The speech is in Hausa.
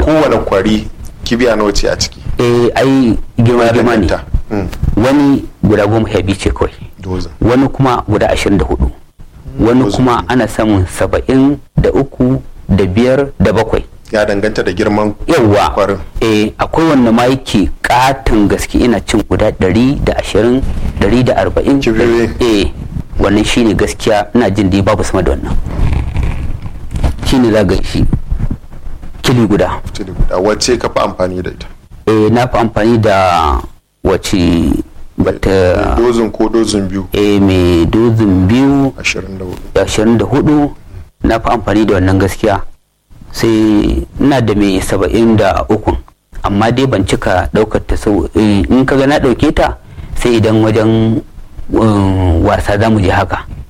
kowane kwari kibiya nawa ce a ciki eh ai girma girma ne danganta. Mm. wani guda goma sha biyu ce kawai dozin wani kuma guda ashirin da hudu wani Dozin kuma ana samun saba'in da uku da biyar da bakwai ya danganta da girman yawwa kwarin eh akwai wanda ma yake katon gaske ina cin guda ɗari da ashirin ɗari da arba'in Kibiyoyi. eh wannan shine gaskiya ina jin dai babu sama da wannan shine za ga shi kili guda tili guda wacce ka fi amfani da ita eh na fi amfani da wace bata dozin ko dozin biyu eh mai dozin biyu 24 da ashirin da hudu na fi amfani da wannan gaskiya sai ina da mai saba'in da uku amma dai ban cika daukar ta sau eh, in kaga na dauke ta sai idan wajen um, wasa za mu je haka